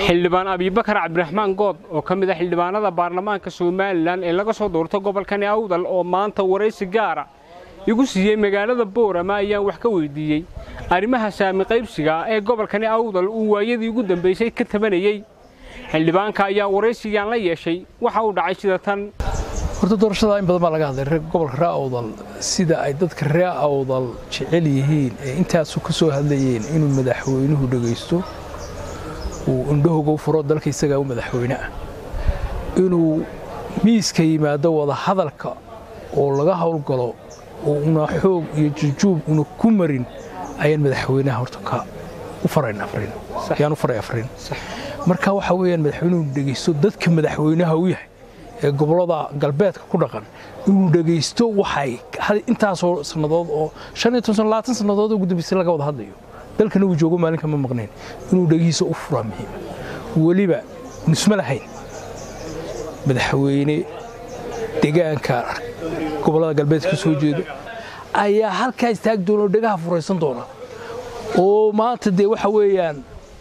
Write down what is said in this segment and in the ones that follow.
xildhibaan abibakar cabdiraxmaan good oo ka mid ah xildhibaanada baarlamaanka somalilan ee laga soo doorto gobolkani awdal oo maanta waraysi gaara igu siiyey magaalada boorama ayaan wax ka weydiiyey arrimaha saami qaybsiga ee gobolkani awdal uu waayadii ugu dambaysay ka tabanayey xildhibaanka ayaa waraysigan la yeeshay waxa uu dhacay sida tan horta doorashada in badan baa laga hadlay gobolka ree awdal sida ay dadka ree awdal jecel yihiin ee intaasu ka soo hadlayeen inuu madaxweynuhu dhegaysto uu indhahooga u furo dalka isagaa u madaxweyne ah inuu miiska yimaado wada hadalka oo laga howlgalo oo una xoog iyo jujuub una ku marin ayaan madaxweynaha horta ka u farayn afrin yaan u faray afrin marka waxa weeyaan madaxweynuhu dhegaysto dadka madaxweynaha u yahay ee gobollada galbeedka ku dhaqan inuu dhegaysto waxay intaasoo sannadood oo shan iyo toban labaatan sannadood ugu dambaysay laga wada hadlayo dalkana uu joogo maalinka ma maqnayn inuu dhegihiisa u furaa muhiima weliba nisma lahayn madaxweyne degaanka gobollada galbeedka ka soo jeedo ayaa halkaa istaagi doona oo dhegaha furaysan doona oo maanta dee waxa weeyaan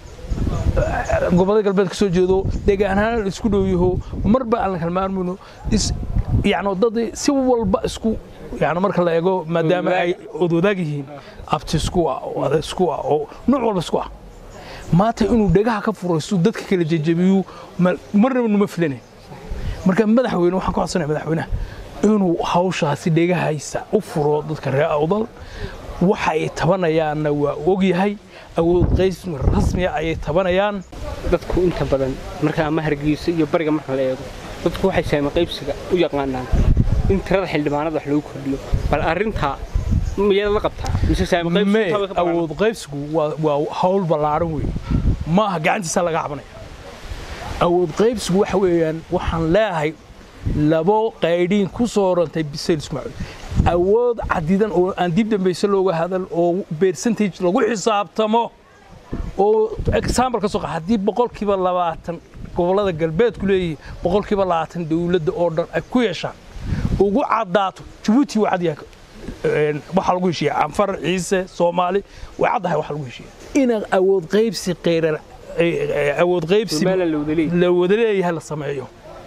gobollada galbeed ka soo jeedo deegaanahaan isku dhow yaho marba aan la kalmaarmayno yani dad si walba isku yani marka la eego maadaama ay odwadaag yihiin abti isku ah oo ada isku ah oo nooc walba isku ah maanta inuu dhegaha ka furaysto dadka kala jejebiyu marnaba numa filanayn marka madaxweyne waxaan ka codsanaya madaxweynaha inuu hawshaasi dhegahaysa u furo dadka reer awdal waxa ay tabanayaanna waa ogyahay awood qaysmi rasmiya ayay tabanayaan dadku inta badan marka ama hargeysa iyo bariga marka la eego dadku waxay saami qaybsiga u yaqaanaan in tirada xildhibaanada wax lagu kordhiyo bal arrintaa miyaad la qabtaa mise me awood qaybsigu waa hawl ballaaran wey maaha gacantiisa laga cabanaya awood qaybsigu waxa weeyaan waxaan leeyahay labo qaydhiin ku soo orantay bisayl ismaaciil awood cadidan oo aan dib dambayse looga hadal oo percentage lagu xisaabtamo oo example ka soo qaad haddii boqolkiiba labaatan gobollada galbeedku leeyihiin boqolkiiba labaatan dowladda oo dhan ay ku yeeshaan ugu caddaato jabuuti waa cadyahay waxaa lagu heshiiya canfar ciise soomaali way caddahay waxa lagu heshiiya inaan awood qaybsi qeyrar awood qaybsi la wada leeyahay la sameeyo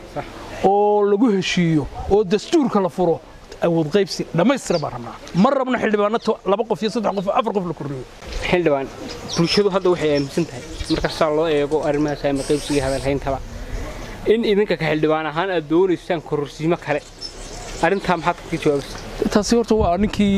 oo lagu heshiiyo oo dastuurka la furo awood qaybsi dhammaystira baan rabnaa ma rabno xildhibaano laba qof iyo saddex qof afar qof la kordhiyo xildhibaan bulshadu hadda waxay aaminsan tahay markastaa loo eego arrimaha saami qaybsiga hadalhayntaba in idinka ka xildhibaan ahaan aad doonaysaan kororsiimo kale arrintaa maxaad ka jawaabaysa taasi horta waa ninkii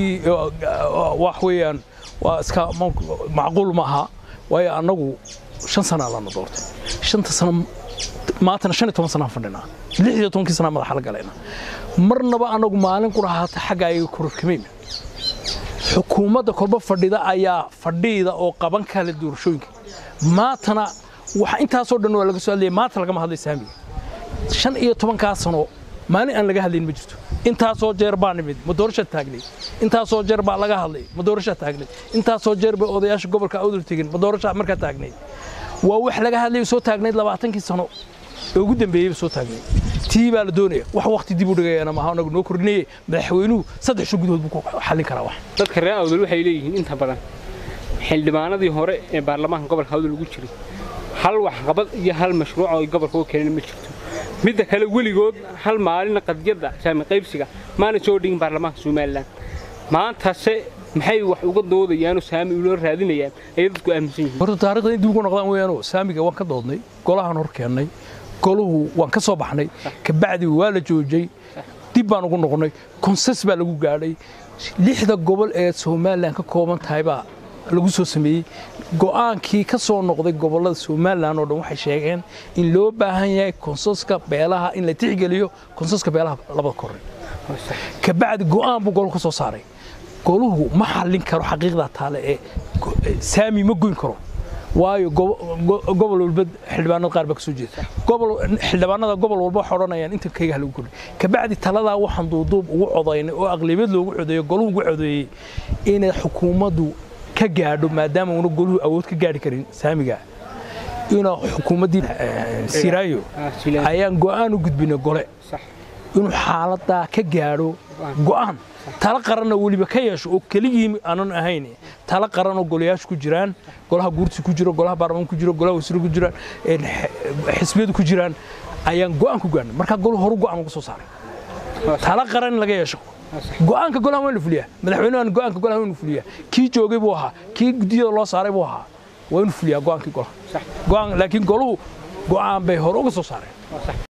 wax weeyaan waa iska macquul maaha waayo annagu shan sanaa lana doortay shanta sano maantana shan iyo toban sanaan fadhinaa lix iyo tobankii sanaa madaxa la galayna marnaba annagu maalin ku dhahaata xagga ayaga kororkamayna xukuumadda kolba fadhida ayaa fadhiida oo qaban kale doorashooyinka maantana waxa intaasoo dhan waa laga soo hadlaya maanta lagama hadlay saamiga shan iyo tobankaa sano maalin aan laga hadlayn ma jirto intaasoo jeer baa nimid ma doorasha taagnay intaasoo jeer baa laga hadlay ma doorasha taagnay intaasoo jeer bay odayaasha gobolka awdal tegin ma doorasha markaa taagnayd waa wax laga hadlay soo taagnayd labaatankii sano ee ugu dambeeyeyba soo taagnay tii baa la doonaya wax waqti dib u dhigayana maaha anagu noo kordhinaye madaxweynuhu saddex sho gudahood buu ku xallin karaa wax dadka reer awdal waxay leeyihiin inta badan xildhibaanadii hore ee baarlamaanka gobolka awdal ugu jiray hal waxqabad iyo hal mashruuc oo gobolka u keenin ma jirto midda kale weligood hal maalina qadiyadda saami qaybsiga maana soo dhigin baarlamaanka somalilan maantase maxay wax uga doodayaanoo saami uloo raadinayaan ayay dadku aaminsan yihiin horta taarikhda in dib ugu noqdaan weeyaanoo saamiga waan ka doodnay golahaan hor keennay goluhu waan ka soo baxnay kabacdi waa la joojay dib baan ugu noqonnay konsens baa lagu gaadhay lixda gobol ee somalilan ka kooban tahay baa lagu soo sameeyey go'aankii ka soo noqday gobollada somalilan oo dhan waxay sheegeen in loo baahan yahay konsenska beelaha in la tixgeliyo konsenska beelaha labada korre kabacdi go'aan buu goluhu ka soo saaray goluhu ma xallin karo xaqiiqdaa taale ee saami ma goyn karo waayo gobol walba xildhibaanada qaar baa ka soo jeeda xildhibaanada gobol walba waxay odhanayaan inta kayga lagu kordhi kabacdi taladaa waxaan duuduub ugu codaynay oo aqlabiyad loogu codeeyo goluhu ugu codeeyey inay xukuumaddu ka gaadho maadaama una goluhu awood ka gaadhi karin saamiga inaa xukuumaddii siraayo ayaan go'aan u gudbinay gole inuu xaaladaa ka gaadho go'aan tala qaranna weliba ka yeesho oo keligii aanan ahayn tala qaran oo golayaashu ku jiraan golaha guurti ku jiro golaha baarlamaan ku jiro golaha wasiiro ku jiraan xisbiyadu ku jiraan ayaan go'aan ku gaarnay markaa golu horu go'aan uga soo saaray tala qaran in laga yeesho go'aanka golaha waa in la fuliyaa madaxweynahan go'aanka golaha waa in la fuliyaa kii joogay buu ahaa kii guddiyada loo saaray buu ahaa waa inuu fuliyaa go'aankii golaha go'aan laakiin goluhu go'aan bay hore uga soo saareen